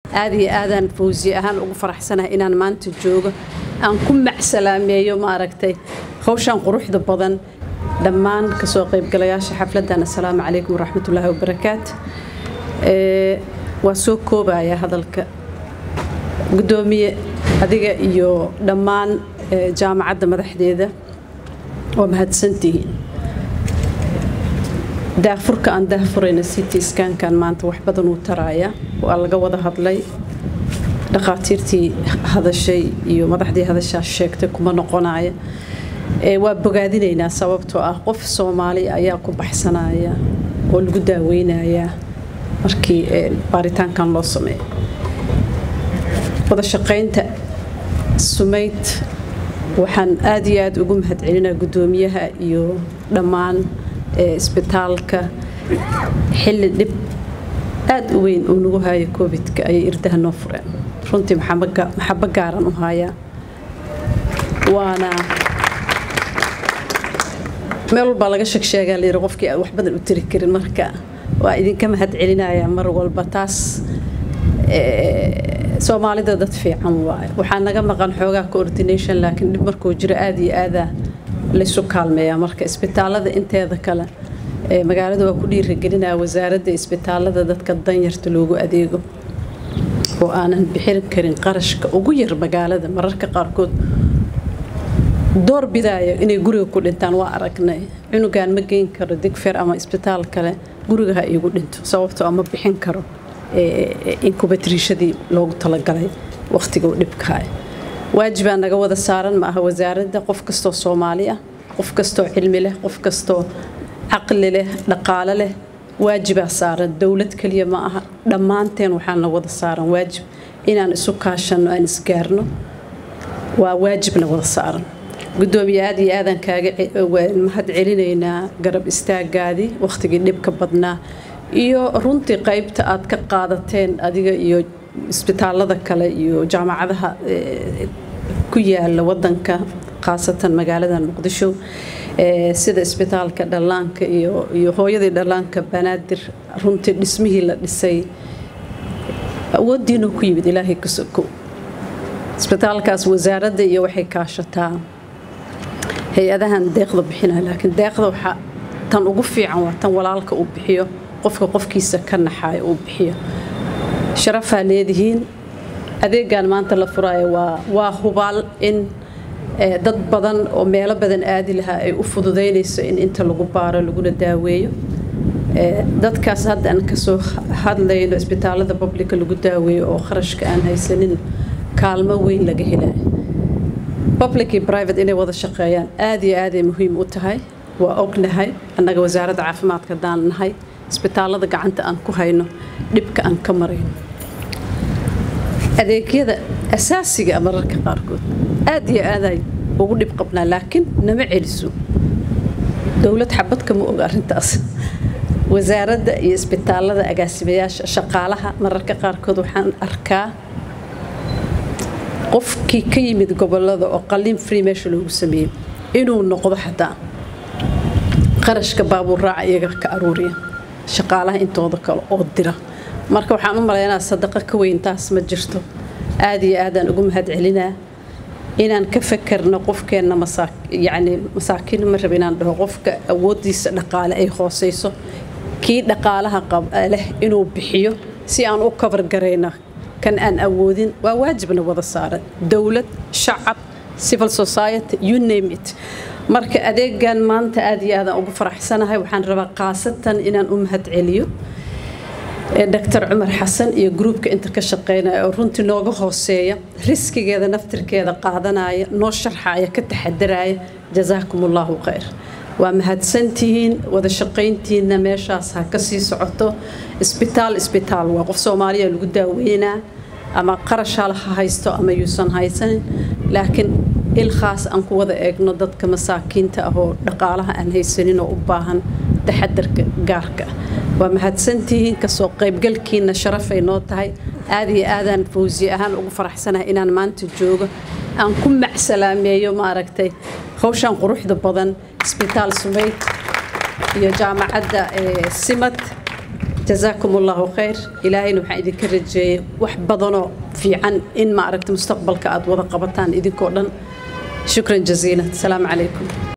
aad iyo aadaan fawsiye ahaan ugu faraxsanahay inaan maanta joogo aan ku macsalaameeyo maaragtay hawshan quruxda badan dhammaan kasoo qaybgalayaasha xafladdan assalaamu calaykum waraxmatullaahi wabarakaatu waa soo koobaya hadalka guddoomiye adiga iyo dhammaan jaamacadda madaxdeeda waa mahadsantihiin daafurka aan daafurayna city skankan maanta wax badan uu taraaya waa laga wada hadlay dhakhaatiirtii hadashay iyo madaxdii hadashaa sheegtay kuma noqonaya waa bogaadinaynaa sababtoo ah qof soomaali ayaa ku baxsanaya oo lagu daaweynayaa markii baaritaankan loo sameeyo wada shaqaynta sumayd waxaan aad iyo aad ugu mahadcelinaa guddoomiyaha iyo dhammaan isbitaalka xilli dhib aad u weyn uu nagu haayo covidka ayay irdaha noo fureen runtii maxabo gaaran u haayaa waana meel walbaa laga sheegsheegaa layiri qofkii aan wax badan u tiri karin marka waa idinka mahad celinayaa mar walba taas soomaalida dad fiican waaye waxaa naga maqan xoogaa coordination laakiin dhib markuu jiro aad iyo aadaa laysu kaalmeeyaa marka isbitaalada inteeda kale magaalada waa ku dhiiragelinaa wasaaradda isbitaalada dadka danyarta loogu adeego oo aanan bixin karin qarashka ugu yar magaalada mararka qaarkood door bidaayo inay guriga ku dhintaan waa aragnay cunugan ma geyn karo digfer ama isbitaal kale guriga ha iigu dhinto sababtoo ama bixin karo inkubatriishadii loogu talagalay wakhtiga uu dhibkahay waajibaa naga wada saaran ma aha wasaaradda qof kastoo soomaali ah qof kastoo cilmi leh qof kastoo caqli leh dhaqaale leh waajibaa saaran dowlad keliya ma aha dhammaanteen waxaana wada saaran waajib inaan isu kaashanno aan isgaarno waa waajibna wada saaran guddoomiye aad iyo aadaan kaaga mahad celinaynaa garab istaagaadii wakhtigii dhibka badnaa iyo runtii qaybta aad ka qaadateen adiga iyo isbitaalada kale iyo jaamacadaha ku yaala wadanka khaasatan magaalada muqdisho sida isbitaalka dhallaanka iyo hooyadii dhallaanka banaadir runtii dhismihii la dhisay awoodiinuu ku yimid ilaahay ka soko isbitaalkaas wasaaradda iyo waxay kaashataa hay-adahan deeqda bixinaya laakiin deeqda waxaa tan ugu fiican waa tan walaalka uu bixiyo qofka qofkiisa ka naxayo uu bixiyo sharafaa leedihiin adeegan maanta la furaayo waa waa hubaal in dad badan oo meelo badan aadi lahaa ay u fududaynayso in inta lagu baaro laguna daaweeyo dadkaas hadda aan kasoo hadlayno isbitaalada publica lagu daaweeyo oo kharashka aan haysanin kaalmo weyn laga helayo public iyo private inay wada shaqeeyaan aad iyo aaday muhiim u tahay waa ognahay annaga wasaaradda caafimaadka haddaan nahay isbitaalada gacanta aan ku hayno dhibka aan ka marayno adeegyada asaasiga mararka qaarkood aad iyo aaday ugu dhib qabnaa laakiin nama celiso dowlad xabad kama oga arrintaas wasaaradda iyo isbitaalada agaasimayaasha shaqaalaha mararka qaarkood waxaan arkaa qofkii ka yimid gobolada oo qalin free meesha loogu sameeyey inuu noqdo xataa qarashka baabuur raaca iyaga ka aruuriya shaqaalaha intooda kale oo dira marka waxaan u malaynaa sadaqa ka weyn taas ma jirto aad iyo aadaan ugu mahad celinaa inaan ka fakarno qofkeenna yani masaakiin ma raba inaan dhaho qofka awoodiisa dhaqaale ay hooseyso kii dhaqaalaha leh inuu bixiyo si aan u kabar garayna kan aan awoodin waa waajibna wada saaran dowlad shacab civil society you name it marka adeegan maanta aad iyo aadaan ugu faraxsanahay waxaan rabaa khaasatan inaan u mahad celiyo doctor cumar xasan iyo gruubka inta ka shaqeynaya oo runtii nooga hooseeya riskigeeda naftirkeeda qaadanaya noo sharxaya ka taxadaraya jazaakum allahu khayr waa mahadsantihiin wada shaqayntiina meeshaas ha ka sii socoto isbitaal isbitaal waa qof soomaaliya lagu daaweynaa ama qarashaal ha haysto ama yuusan haysanin laakiin il khaas aan ku wada eegno dadka masaakiinta ah oo dhaqaalaha aan haysanin oo u baahan taxadarka gaarka ah waa mahadsantihiin kasoo qaybgalkiina sharafay noo tahay aad iyo aadaan fawsiye ahaan ugu faraxsanahay inaan maanta joogo aan ku macsalaameeyo maaragtay hawshan quruxda badan isbitaal sumayd iyo jaamacadda simad جزاكم الله خير إلهي وحا إذن كرجي wax badanoo fiican in ma aragta mustaqbalka aad wada qabataan idinkoo dhan shukran jaziila asalaamu calaykum